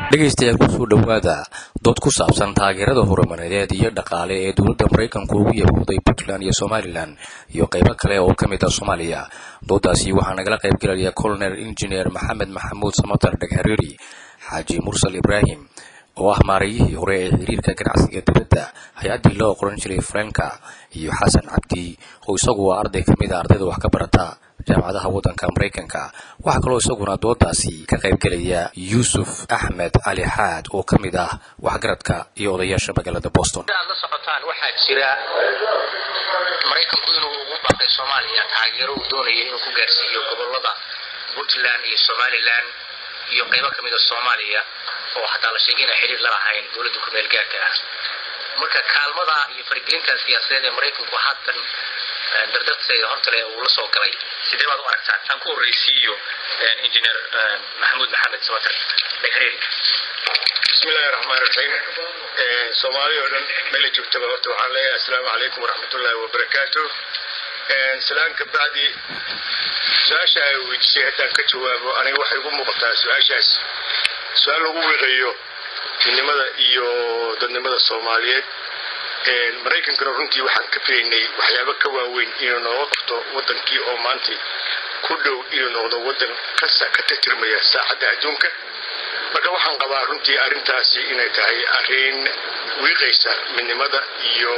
dhegaystayaal kusoo dhowaada dood ku saabsan taageerada horumareed iyo dhaqaale ee dowladda maraykanku ugu yabooday puntland iyo somalilan iyo qaybo kale oo ka mid ah soomaaliya doodaasi waxaa nagala qayb gelaya colonel engineer maxamed maxamuud samatar dhaghareeri xaaji mursal ibraahim oo ah maarayihii hore ee xiriirka ganacsiga dibadda hay-addii loo qoran jiray franka iyo xasan cabdi oo isagu waa arday ka mid a ardayda wax ka barata jaamacadaha waddanka maraykanka waxaa kaloo isaguna doodaasi ka qayb gelaya yuusuf axmed cali xaad oo ka mid ah waxgaradka iyo odayaasha magaalada boston aad la socotaan waxaa jira maraykanku inuu ugu baaqay soomaaliya taageero uu doonayo inuu ku gaarsiiyo gobolada puntland iyo somalilan iyo qaybo ka mid a soomaaliya oo hataa la sheegay inay xiriir la lahayn dowladda kumeel gaarka ah marka kaalmada iyo faragelinta siyaasadeed ee maraykanku haatan dardarteeda hortale uu la soo galay sidee baad u aragtaan taan ku horreysiiyo injineer maxamuud maxamed samatar dhagreeri bismillahi raxmaan raxiim soomaali oo dhan meela joogtaba horta waxaan leeyahay assalaamu calaykum waraxmatullaahi wabarakaatu salaan ka bacdi su-aasha ay weydiisay haddaan ka jawaabo aniga waxay ugu muuqataa su-aashaas su-aal lagu wiiqayo midnimada iyo dadnimada soomaaliyeed maraykankana runtii waxaan ka filaynay waxyaabo ka waaweyn inuu nooga qabto wadankii oo maanta ku dhow inuu noqdo wadan kasta ka tirtirmaya saacadda adduunka marka waxaan qabaa runtii arrintaasi inay tahay arrin wiiqaysa midnimada iyo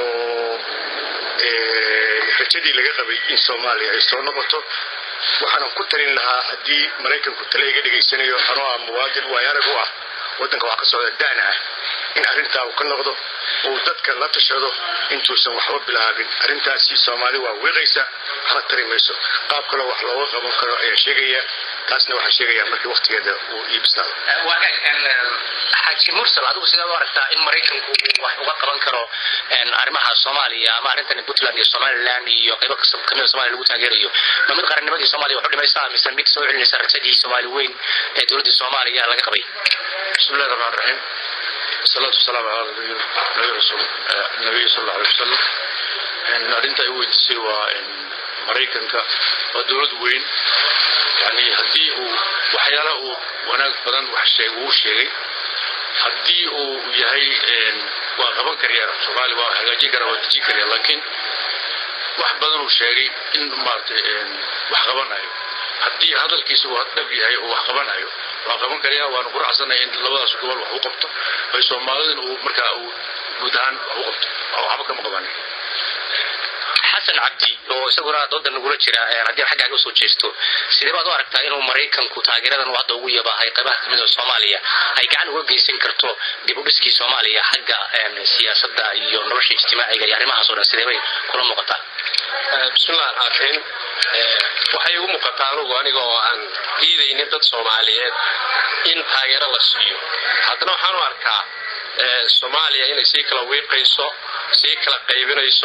rajadii laga qabay in soomaaliya ay soo noqoto waxaana ku talin lahaa haddii maraykanku tale iga dhegaysanayo anoo ah muwaadin waayarag u ah waddanka wax ka socda daana ah in arrintaa uu ka noqdo uu dadka la tashado intuusan waxba bilaabin arrintaasi soomaali waa wiiqaysa waxna tari mayso qaab kaloo wax looga qaban karo ayaa sheegaya taasna waxaa sheegaya markii waktigeeda uu iibsnaado xaaji mursal adigu sidaad u aragtaa in maraykanku uu wax uga qaban karo arrimaha soomaaliya ama arrintan puntland iyo somaliland iyo qaybo kasta kamida somalia lagu taageerayo ma mid qarannimadii somalia wax u dhimaysaa mise mid soo celinaysa rajadii soomaali weyn ee dowladdii soomaaliya laga qabay bismillahi raxmaan raxiim wasalaatu wasalaamu calaa nabiy rasuul nabiy sal alla alay wasalam arrinta ay weydiisay waa maraykanka waa dowlad weyn yani haddii uu waxyaala uu wanaag badan wax sheeg uu sheegay haddii uu yahay waa qaban karya soomaaliya waa hagaajin kara waa dejin karya laakiin wax badan uu sheegay in maaragtay wax qabanayo haddii hadalkiisa uu dhab yahay uu wax qabanayo waa qaban karyaa waanu ku racsanaya in labadaas gobol wax u qabto ay soomaalidin uu markaa uu guud ahaan wax u qabto waxba kama qabanin xasan cabdi oo isaguna dooda nagula jira haddii xaggaaga usoo jeesto sidee baad u aragtaa inuu maraykanku taageeradan uu hadda ugu yabahay qaybaha kamid a soomaaliya ay gacan uga geysan karto dib u dhiskii soomaaliya xagga siyaasadda iyo nolosha ijtimaaciga iyo arrimahaas o dhan sidee bay kula muuqataa bismillahi raxmaan raxiim waxay igu muuqataa anugu aniga oo aan diidaynin dad soomaaliyeed in taageero la siiyo haddana waxaan u arkaa soomaaliya inay sii kala wiiqayso sii kala qaybinayso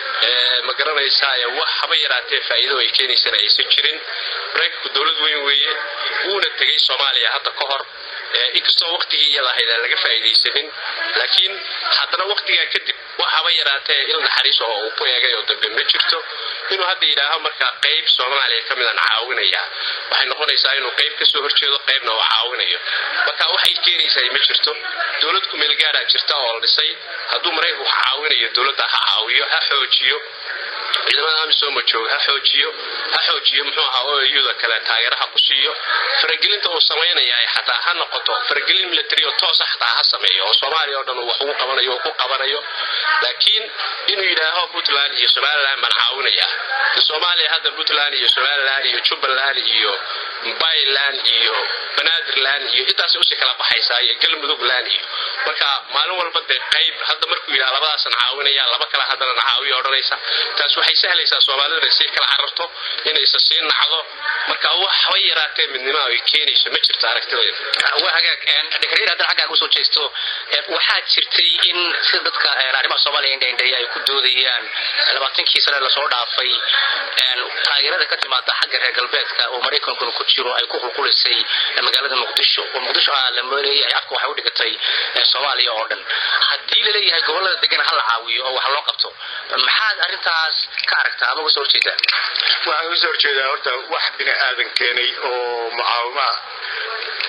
ma garanaysaa wax haba yaraatee faa'iido ay keenaysana aysan jirin maraykanku dowlad weyn weeye wuuna tegey soomaaliya hadda ka hor inkastoo waqtigii iyada ahayd aan laga faa'iidaysanin laakiin haddana waqtigaa kadib wax haba yaraatee il naxariis oo uu ku eegay oo dambe ma jirto inuu hadda yidhaaho markaa qayb soomaaliya ka midaan caawinaya waxay noqonaysaa inuu qayb kasoo horjeedo qaybna uu caawinayo marka waxay keenaysaa ma jirto dowlad kumeelgaaraa jirta oo la dhisay hadduu maraykanku wax caawinayo dowladda ha caawiyo ha xoojiyo ciidamada amisom jooga ha xoojiyo ha xoojiyo muxuu ahaa oyuda kale taageeraha ku siiyo faragelinta uu samaynaya xataa ha noqoto faragelin military oo toosa xataa ha sameeyo oo soomaaliya oo dhan uu wax ugu qabanayo oo ku qabanayo laakiin inuu yidhaaho puntland iyo somaliland baan caawinaya soomaaliya hadda puntland iyo somaliland iyo jubbaland iyo mbayland iyo banaadirland iyo intaasay usii kala baxaysaa iyo galmudugland iyo marka maalin walba dee qayb hadda markuu yidhaha labadaasan caawinaya laba kale haddana caawiya odhanaysa taas waxay sahlaysaa soomaalidu inay sii kala cararto inaysa sii nacdo marka wax haba yaraatee midnimo ay keenayso ma jirto aragtideeda waa hagaag dhagreer haddana xaggaaga usoo jeesto waxaa jirtay in sida dadka arrimaha soomaaliya indhaindheeya ay ku doodayaan labaatankii sane lasoo dhaafay taageerada ka timaada xagga reer galbeedka oo maraykankuna ku jiro ay ku qulqulisay magaalada muqdisho oo muqdisho ah la leeyahay afka waxay u dhigatay soomaaliya oo dhan haddii laleeyahay gobolada degan ha la caawiyo oo wax loo qabto maxaad arrintaas ka aragtaa ama uga soo horjeedaa waxaan uga soo horjeedaa horta wax bini aadan keenay oo mucaawima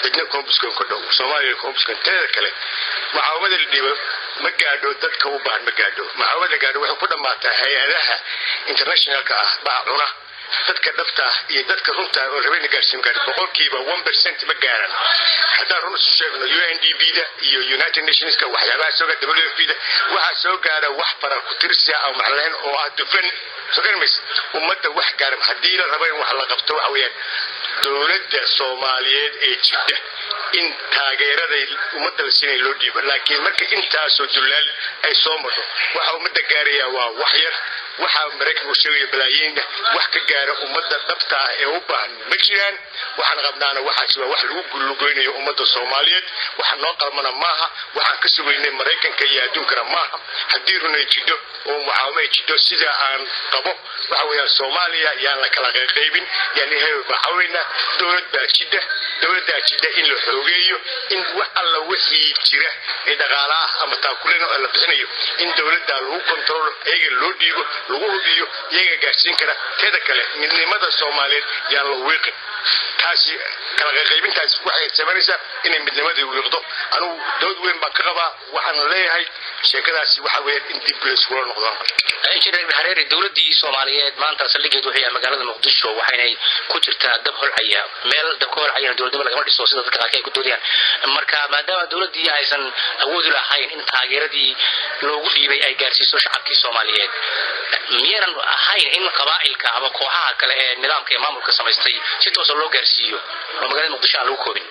cidna koombuskon ka dhow soomaaliya koombuskon teeda kale mucaawamada la dhiibo ma gaadho dadka u baahan ma gaadho mucaawamada gaadho waxay ku dhammaataa hay-adaha internationalka ah baa cuna dadka dhabta ah iyo dadka runta oo rabeyna gaarsiin gaadho boqolkiiba one percent ma gaaran haddaan run isu sheegno u n d b da iyo united nationska waxyaabaha soo gaara w f b da waxaa soo gaara wax fara ku tirsiya aan maclayn oo ah dufan soo garmaysa ummadda wax gaara haddii la rabo in wax la qabto waxa weeyaan dowladda soomaaliyeed ee jirta in taageeraday ummadda la siinaya loo dhiibo laakiin marka intaasoo dullaal ay soo marto waxa ummadda gaaraya waa wax yar waxaa maraykanku sheegaya balaayiinna wax ka gaara ummadda dhabta ah ee u baahan ma jiraan waxaan qabnaana waxaasi waa wax lagu gullugoynayo ummadda soomaaliyeed waxa noo qalmana maaha waxaan ka sugaynay maraykanka iyo adduunkana maaha haddii runay jidho oo mucaawamo ay jidho sida aan qabo waxa weeyaan soomaaliya yaan la kala qaybin yani hebel baa caawinaynaa dowlad baa jidha dowladdaa jidha in la xoogeeyo in wax alla wixii jira ee dhaqaala ah ama taakulena oo la bixinayo in dowladda lagu kontrolo iyaga loo dhiibo lagu hubiyo iyaga gaarsiin kara teeda kale midnimada soomaaliyeed yaan la wiiqin taasi kala qaybintaas waxay samaynaysaa inay midnimadii wiiqdo anugu dood weyn baan ka qabaa waxaan leeyahay sheekadaasi waxa weeyaan in dib layskula noqdaan injineer hareeri dowladii soomaaliyeed maanta saldhigeed wuxuu yahay magaalada muqdisho waxaynay ku jirtaa dab holcaya meel dab ka holcayana dowladnimo lagama dhiso sida dadka qaarka ay ku doodayaan marka maadaama dowladii aysan awoodi lahayn in taageeradii loogu dhiibay ay gaarsiiso shacabkii soomaaliyeed miyaynan ahayn in qabaa'ilka ama kooxaha kale ee nidaamka ee maamulka samaystay si toosa loo gaarsiiyo oo magaalada muqdisho aan lagu koobin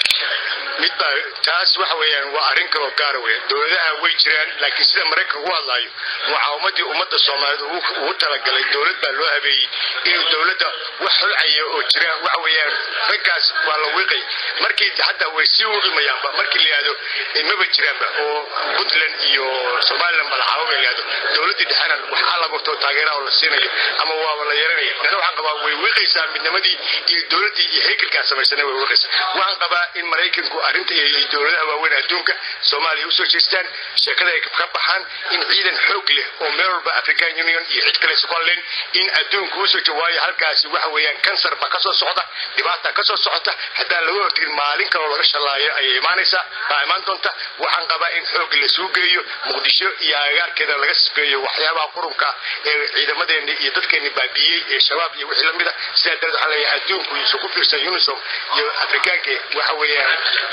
midba taas waxa weeyaan waa arrin kaloo gaara weya dowladaha way jiraan laakiin sida maraykanka ugu hadlaayo mucaawamadii ummadda soomaaliyeed ugu talagalay dowlad baa loo habeeyey inuu dowladda wax holcaya oo jira waxa weeyaan raggaas waa la wiiqay markii hadda way sii wiqimayaanba markii la yihahdo maba jiraanba oo puntland iyo somaliland malaxaabo ba la yihahdo dowladdii dhexena waxaa la gurto taageeraha oo la siinayo ama waaba la yeelanaya dana waxaan qabaa way wiiqaysaa midnimadii iyo dowladdii iyo haykalkaa samaysana way wiiqaysaa waxaan qabaa in maraykanku arrinta iyo dowladaha waaweyn adduunka soomaaliya usoo jeestaan sheekada ay ka baxaan in ciidan xoog leh oo meel walba african union iyo cid kale somaliland in adduunka usoo je waayo halkaasi waxa weeyaan kansar baa kasoo socda dhibaata kasoo socota haddaan laga hortegin maalin kaloo laga shalaayo ayay imaanaysaa baa imaan doonta waxaan qabaa in xoog lasuu geeyo muqdisho iyo agaarkeeda laga sifeeyo waxyaabaha qurunka ee ciidamadeeni iyo dadkeeni baabiiyey ee shabaab iyo wixii lamid a sidaa darteed waxaan leeyahay adduunku isu ku fiirsan unisom iyo afrikaanka waxa weeyaan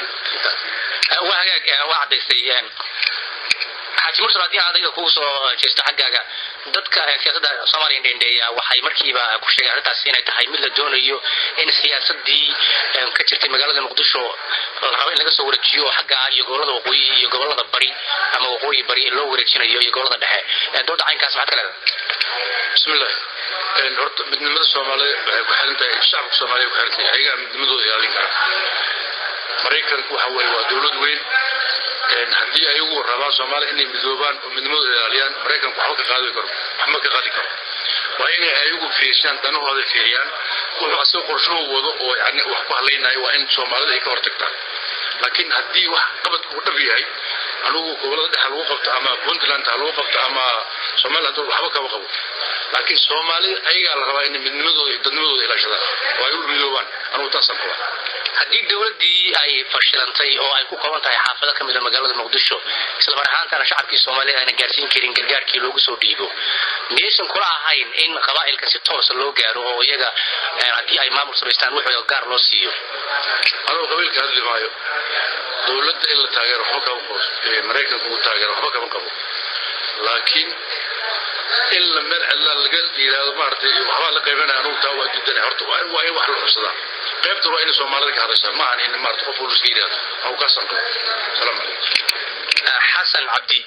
waa hagaag waa cadaystay xaaji mursal haddii aan adiga kugu soo jeesto xaggaaga dadka siyaasadda soomaaliya dhendheeya waxay markiiba ku sheegeen arrintaas inay tahay mid la doonayo in siyaasadii ka jirtay magaalada muqdisho la rabo in laga soo wareejiyo xagga iyo gobolada waqooyi iyo gobolada bari ama waqooyi bari loo wareejinayo iyo gobolada dhexe dooda caynkaas maxaad ka leedahay bismillah horta midnimada soomaaliya waxay ku xiran tahay shacabka soomaaliya ku xiran tahay ayagaa midnimadooda ilaalin kara maraykanku waxa weeye waa dowlad weyn haddii ayagu rabaan soomaaliya inay midoobaan oo midnimadooda ilaaliyaan maraykanku waxba ka qaadi karo waxma ka qaadi karo waa inay ayagu fiirshaan danahooda fiiriyaan wuxuu asagoo qorshuhu wado oo yani wax ku hadlaynayo waa in soomaalida ay ka hortagtaan laakiin haddii wax qabadku uu dhab yahay anugu gobolada dhexe lagu qabto ama puntland ha lagu qabto ama somaliland waxba kama qabo laakiin soomaalida ayagaa la rabaa inay midnimadooda iyo dadnimadooda ilaashadaan oo ay u midoobaan anugu taasaan qabaa haddii dowladii ay fashilantay oo ay ku kooban tahay xaafado ka mid a magaalada muqdisho islamar ahaantana shacabkii soomaaliya ayna gaarsiin karin gargaarkii loogu soo dhiibo miyaysan kula ahayn in qabaa'ilka si toosa loo gaaro oo iyaga haddii ay maamul samaystaan wuxuu gaar loo siiyo anugu qabiilka hadli maayo dowladda in la taageero waxba kama qabo maraykanku uu taageero waxba kama qabo laakiin in la meel cidla laga yidhaahdo maaragtay waxbaa la qaybanaya anugu taa waa diidanay horta waa in waa in wax la xubsadaa qaybta waa in soomaalida ka hadashaa ma ahan in maarata qof walba iska yidhaahdo anugu kaasaan qabo asalaamu calaykum xasan cabdi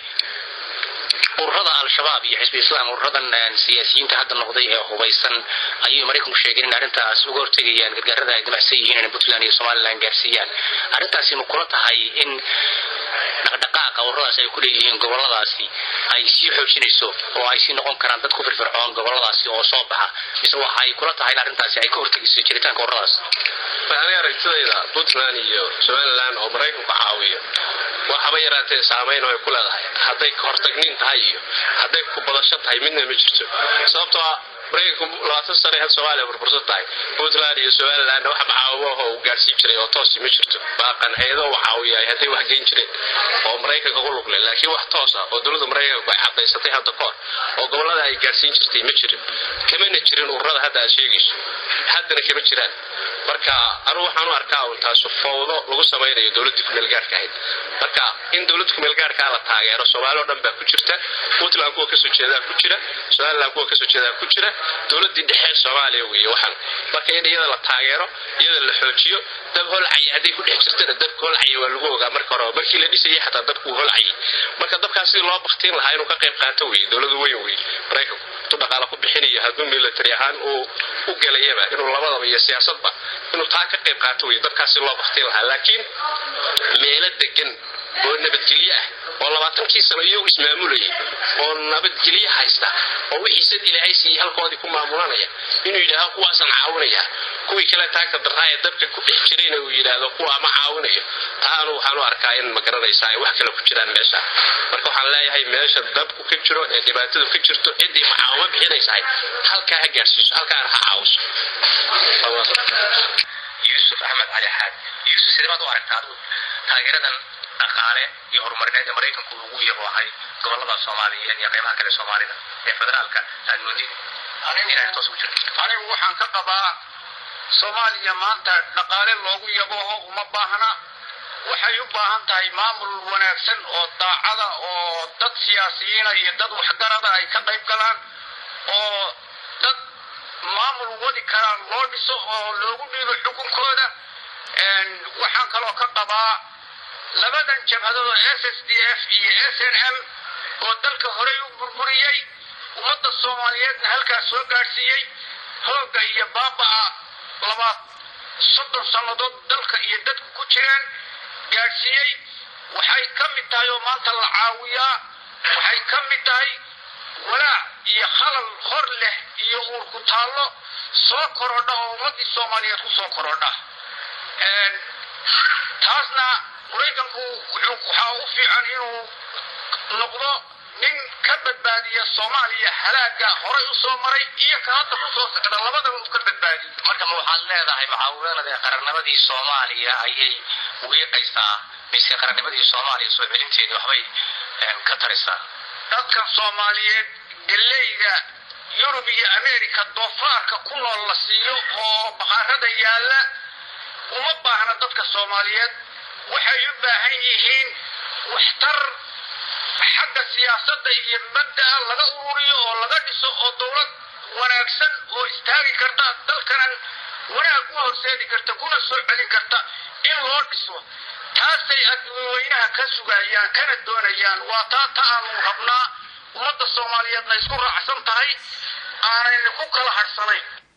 ururada al-shabaab iyo xisbi islaam ururadan siyaasiyiinta hadda noqday ee hubaysan ayay maraykanku sheegeen in arrintaas uga hortegayaan gargaarada ay damacsan yihiin in puntland iyo somaliland gaarsiiyaan arrintaasi ma kula tahay in dhaqdhaqaaqa ururadaas ay ku leeyihiin goboladaasi ay sii xoojinayso oo ay sii noqon karaan dad ku firfircoon goboladaasi oo soo baxa mise waxay kula tahay in arrintaasi ay ka hortegayso jiritaanka ururadaas waxaanay aragtidayda puntland iyo somaliland oo maraykanku caawiyo waxaba yaraatee saamayn oo ay ku leedahay hadday hortagnin tahay iyo hadday ku badasho tahay midna ma jirto sababtoo ah maraykanku labaatan sane had soomaaliya burbursan tahay puntland iyo somaliland wax macaawimahoo uu gaadhsiin jiray oo toosi ma jirto baaqan hay-ado u caawiyaay hadday wax geyn jireen oo maraykanka ku lugle laakiin wax toosa oo dowladda maraykanku ay cadaysatay hadda kahor oo gobolada ay gaadhsiin jirtay ma jirin kamana jirin ururada hadda aad sheegayso haddana kama jiraan marka anugu waxaan u arkaa un taasu fowdo lagu samaynayo dowladdii kumeelgaarhka ahayd marka in dowladda kumeelgaarhkaa la taageero soomaali oo dhan baa ku jirta puntland kuwa kasoo jeedaa ku jira somaliland kuwa kasoo jeedaa ku jira dowladdii dhexe soomaaliya weeye waxaan marka in iyada la taageero iyada la xoojiyo dab holcaya hadday ku dhex jirtana dabka holcaya waa lagu ogaa marka hore markii la dhisayay xataa dabkuu holcayay marka dabkaas sidii loo baktiin lahaa inuu ka qayb qaato weye dowladu weyn weye maraykanku intuu dhaqaala ku bixinayo hadduu military ahaan uu u gelayaba inuu labadaba iyo siyaasadba inuu taa ka qayb qaato weye dabkaas si loo baktiin lahaa laakiin meelo degan oo nabadgelyo ah oo labaatankii sano iyagu ismaamulayay oo nabadgelyo haysta oo wixiisad ilaahay siiyey halkoodii ku maamulanaya inuu yidhaahdo kuwaasaan caawinaya kuwii kale taagta darraa ee dabka ku dhex jirayna uu yidhaahdo kuwaa ma caawinayo taanu waxaan u arkaa in ma garanaysaa ay wax kale ku jiraan meesha marka waxaan leeyahay meesha dabku ka jiro ee dhibaatadu ka jirto ciddii macaawimo bixinaysahay halkaa ha gaadhsiiso halkaana ha caawiso yuusuf axmed cali xaad yuusuf sidee baad u aragtaa taageeradan dhaqaale iyo horumarineed ee maraykanku ugu yaboohay gobolada soomaaliyeed iyo qaybaha kale soomaalida ee federaalka aad moodid inay toos ugu jirto anigu waxaan ka qabaa soomaaliya maanta dhaqaale loogu yabooho uma baahna waxay u baahan tahay maamul wanaagsan oo daacada oo dad siyaasiyiina iyo dad waxgarada ay ka qayb galaan oo dad maamul wadi karaan loo dhiso oo loogu dhiibo xukunkooda waxaan kaloo ka qabaa labadan jabhadood s s d f iyo s n m oo dalka horey u burburiyey ummadda soomaaliyeedna halkaas soo gaadhsiiyey hoogga iyo baaba'a labaad soddon sannadood dalka iyo dadku ku jireen gaadhsiiyey waxay ka mid tahay oo maanta la caawiyaa waxay ka mid tahay walaac iyo khalal hor leh iyo uur ku taallo soo korodha oo ummaddii soomaaliyeed ku soo korodha taasna maraykanku waxaa u fiican inuu noqdo nin ka badbaadiya soomaaliya halaaga horay u soo maray iyo ka hadda ku soo socda labadaba uu ka badbaadiyo marka ma waxaad leedahay mucaawimadii qarannimadii soomaaliya ayay wiiqaysaa mise qarannimadii soomaaliya soo celinteedii waxbay ka tarisaa dadkan soomaaliyeed galeyda yurub iyo ameerika doofaarka ku nool la siiyo oo baqaarada yaalla uma baahna dadka soomaaliyeed waxay u baahan yihiin waxtar xagga siyaasadda iyo badda laga ururiyo oo laga dhiso oo dowlad wanaagsan oo istaagi karta dalkanan wanaag u horseedi karta kuna soo celin karta in loo dhiso taasay adduunyaweynaha ka sugayaan kana doonayaan waa taa ta aanu rabnaa ummadda soomaaliyeedna isku raacsan tahay aanayna ku kala hadhsanayn